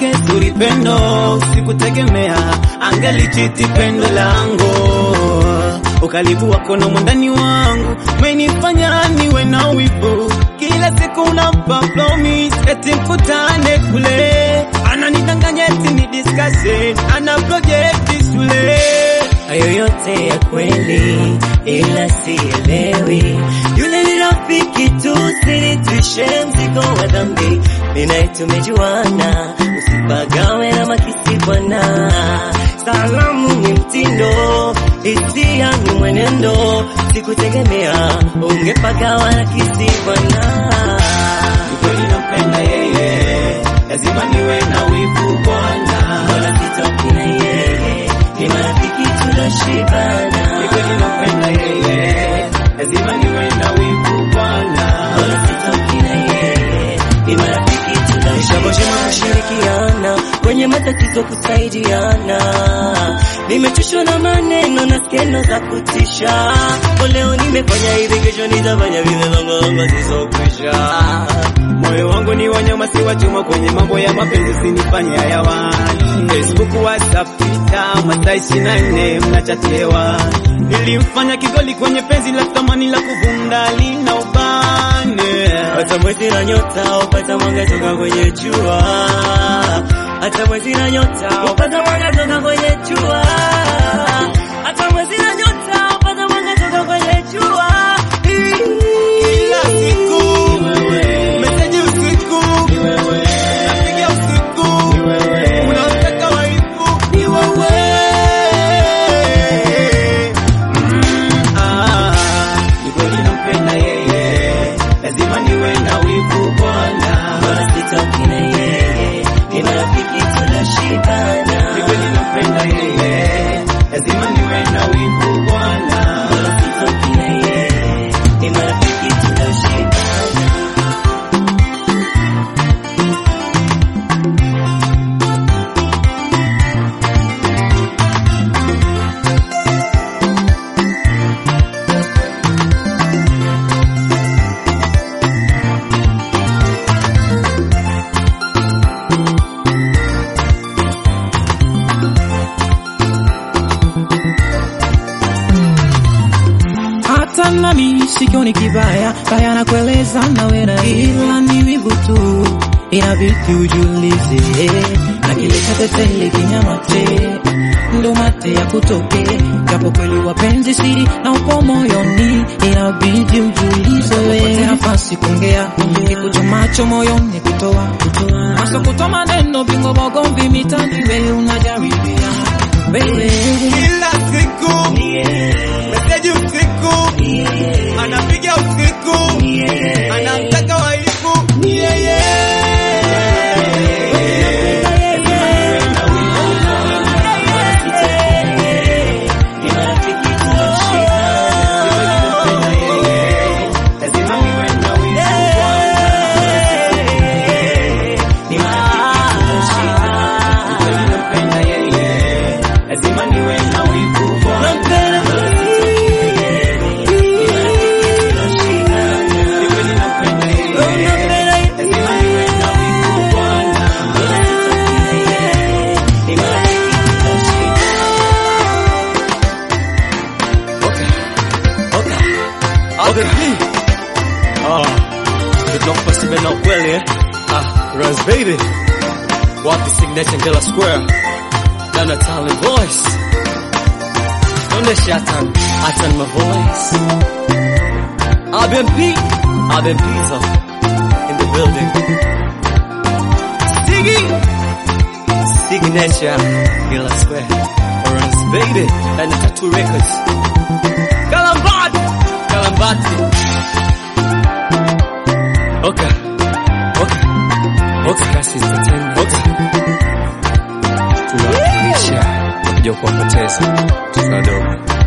lake zuri pendo, sikutegemea angelichiti pendo langu. Ukaribu wako na mwandani wangu menifanya niwe na wivu, kila siku unampa promise eti mkutane kule, ananidanganya eti ni discussion, ana project shule hayo yote ya kweli, ila sielewi. Yule ni rafiki tu, sinitwishe mzigo wa dhambi. Mimi naye tumejuana, usipagawe na makisi bwana. Salamu ni mtindo, hisia ni mwenendo. Sikutegemea ungepagawa na kisi bwana. Kweli nampenda yeye, lazima niwe na wivu bwana. Wala sitoki na yeye, ni marafiki tuloshibana. Ni kweli nampenda yeye, lazima niwe na wivu bwana. Wala sitoki na yeye, ni marafiki tuloshibana. kushirikiana kwenye matatizo kusaidiana. Nimechoshwa na maneno na skendo za kutisha. Kwa leo nimefanya hivi, kesho nitafanya vile, longolongo zisokwisha. Moyo wangu ni wanyama, si wa chuma. Kwenye mambo ya mapenzi sinifanye hayawani. Facebook, WhatsApp, Twitter, masaa ishirini na nne mnachatewa. Nilimfanya kigoli kwenye penzi la thamani la kuvunda lina ubane. Hata mwezi na nyota upata mwanga toka kwenye jua. Hata mwezi na nyota upata mwanga toka kwenye jua. Hata mwezi na nyota upata mwanga toka kwenye jua. Kila siku meseji usiku, napiga usiku, unataka waifu ni wewe. Mm, ah, ni kweli nampenda yeye, lazima niwe na wivu bwana. Wala sitoki na yeye, ni marafiki tunashibana. Ni kweli nampenda yeye, lazima niwe na wivu bwana. Wala sitoki na yeye, ni marafiki tunashibana. hata nami sikioni kibaya baya na kueleza nawe na ila ni wivu tu inabidi ujulize na kile cha tetele kinyamate ndo mate ya kutoke japo kweli wapenzi siri na upo moyoni inabidi ujulize we nafasi kuongea kikuchomacho moyoni kutoa hasa kutoa maneno bingo bogomvi mitani we unajaribia wewe Kila siku meseji usiku, anapiga usiku, anamtaka waifu ni yeye. Lazima niwe na wivu Kweli nampenda yeye, lazima niwe na wivu bwana. Ni kweli nampenda yeye, lazima niwe na wivu bwana. Tunakupa Steven na ukweli eh? Ah, Rans baby. Wapi signature Ngela Square? Dana Talent Voice. Onesha hatan, hatan my voice. RBMP, RBMP so in the building. Siggy. Signature Ngela Square. Rans baby. Dana Tattoo Records. Kalambat. Kalambati. Okay. Okay. Okay. Kasi entertainment. Okay. Tunawakilisha kuja kuwapoteza tunadogo.